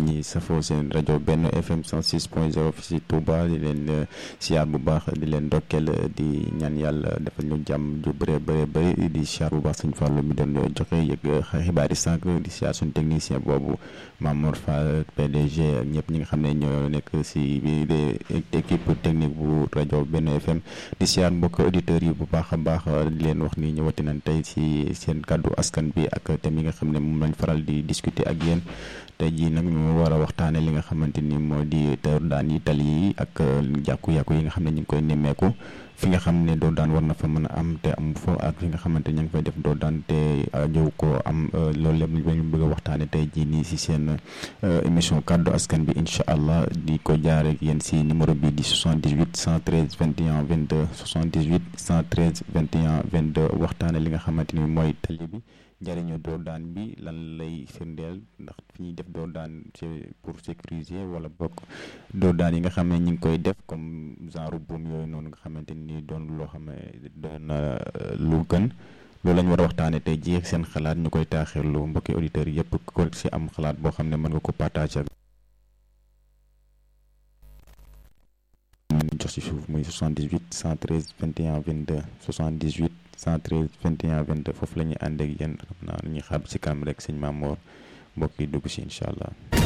ñi safoo seen rajo benn FM 106 point 0 fi si Touba di leen siyaar bu baax di leen ndokkeel di ñaan yàlla defal ñu jàmm ju bëree bëree bëri di siyaar bu baax suñu fàllu mi doon joxe yëg xibaar yi sànq di siyaar suñu technicien boobu Mamour Fall PDG ak ñëpp ñi nga xam ne ñoo nekk si biir équipe technique bu rajo benn FM di siyaar mbokk auditeurs yi bu baax a baax di leen wax ni ñëwati nañ tey si seen kàddu askan bi ak thème yi nga xam ne moom lañ faral di discuter ak yéen tey jii nag ñu war a waxtaane li nga xamante ni moo di teer daan yi tali yi ak jàkku-yàkku yi nga xam ne ñu ngi koy nemmeeku fi nga xam ne doo daan war na fa mën a am te am fo ak fi nga xamante ña ngi fay def doo daan te jëw ko am loolu lépp ñu bëgg a waxtaane tey jii nii si seen émission kàddu askan bi incha allah di ko jaare ak yéen si numéro bi di 78 113 21 22 78 113 21 22 waxtaane li nga xamante ni mooy tali bi njëriñu doo daan bi lan lay firndeel ndax fi ñuy def doo daan pour sécuriser wala bokk doo daan yi nga xam ne ñu ngi koy def comme genre buum yooyu noonu nga xamante ni doon loo xam ne doon lu gën loolu la ñu war a waxtaanee tey jii ak seen xalaat ñu koy taaxirlu mbokki auditeurs yëpp ko si am xalaat boo xam ne mën nga ko partager jox si suuf muy 78 113 21 22 78 113 21 22 foofu la ñuy ànd ak yéen xam naa ñuy xaar si kanam rek sëñ Mamour mbokk yi dugg si incha allah.